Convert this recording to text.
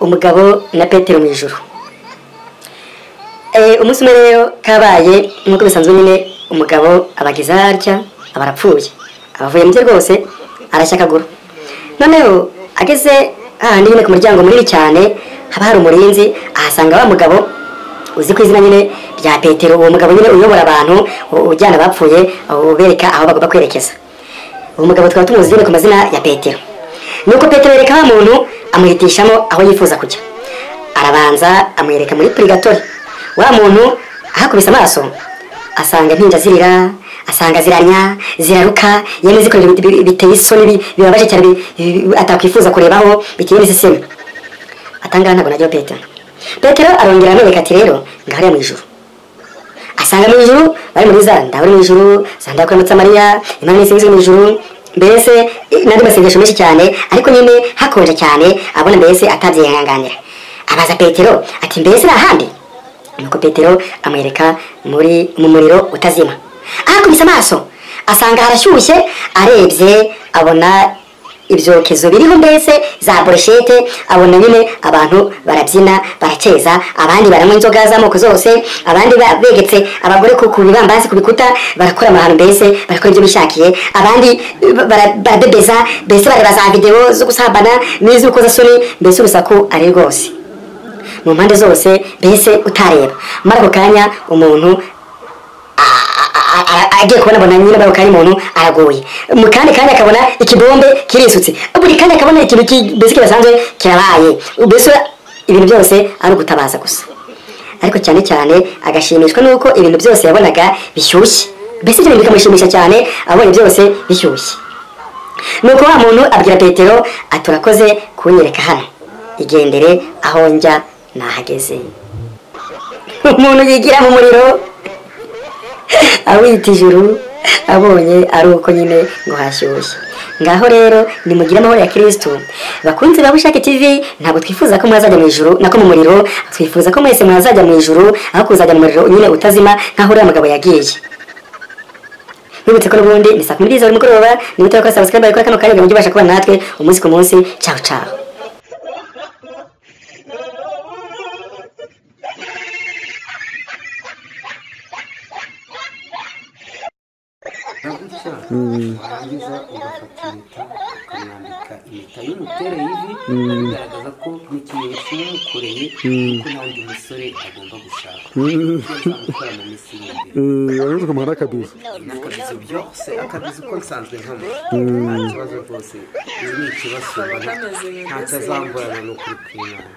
umugabo na petero mu ijoro umunsi umwe rero kabaye nk'uko bisanzwe nyine umugabo abageze harya aba arapfuye abavuye mu bye rwose arashya akaguru noneho ageze hahandi nyine ku muryango munini cyane haba hari umurinzi ahasanga wa mugabo uzi ku izina nyine rya petero uwo mugabo nyine uyobora abantu ujyana abapfuye ubereka aho bagomba kwerekeza uwo mugabo twaba tumuzi nyine ku mazina ya petero nuko petero yereka wa muntu amuhitishamo aho yifuza kujya arabanza amwereka muri purigatori wa muntu ahakubise amaso asanga impinja zirira asanga ziranya ziraruka yemwe zikorera biteye isoni bibabaje cyane atakwifuza kurebaho biteye imiseseme atangaha ntabwo najyaho petero petero arongera amwereka ati rero ngahariya mu ijuru asanga mu ijuru bari muri za ndawe mu ijuru za ndawe kuramutsa mariya imana n'isingizwe mu ijuru mbese n'andi masengesho menshi cyane ariko nyine hakonje cyane abona mbese atabyihanganira abaza petero ati mbese ni ahandi nuko petero amwereka muri mu muriro utazima ahakubise amaso asanga harashyushye arebye abona ibyokezo biriho mbese za boroshete abona nyine abantu barabyina barakeza abandi baranywa inzoga z'amoko zose abandi begetse abagore ku bibambasi ku bikuta barakora amahano mbese barakora ibyo bishakiye abandi baradebeza mbese bareba za videwo zo gusambana n'iz'urukozasoni mbese urusaku ari rwose mu mpande zose mbese utareba muri ako kanya umuntu agiye kubona abona nyine bari kanya umuntu aragoye mu kandi kandi akabona ikibombe kirisutse buri kandi akabona ikintu mbese kidasanzwe kirabaye mbese ibintu byose ari ugutabaza gusa ariko cyane cyane agashimishwa n'uko ibintu byose yabonaga bishyushye mbese ibyo bintu bikamushimisha cyane abonye byose bishyushye nuko wa muntu abwira petero ati urakoze kunyereka hano igendere aho njya nahageze umuntu yigira mu muriro awita ijuru abonye ari uko nyine ngo hashyushye ngaho rero nimugire amahoro ya kirisitu bakunze ba bushake tivi ntabwo twifuza ko mwazajya mu ijuru nako mu muriro twifuza ko mwese mwazajya mu ijuru aho kuzajya mu muriro nyine utazima nkaho uriya mugabo yagiye nibutse ko n'ubundi ni saa kumi n'ebyiri za buri mugoroba nibutse ko sabusikarayibu kuri kano kanya ngo mujye ubasha kuba natwe umunsi ku munsi cawu cawu warangiza ugafata impeta ukamwambika impeta y'umutere y'ivi bigaragaza ko n'ikimenyetso yamukoreye kuko nta wundi musore agomba gushaka uzamukora mu minsi y'imbeho urabona ukamara n'akabizo akabizo byose akabizo uko nsanzwe nkamo nta kibazo rwose ibi ni ikibasumba nta cyazamburana n'ukuri kw'imana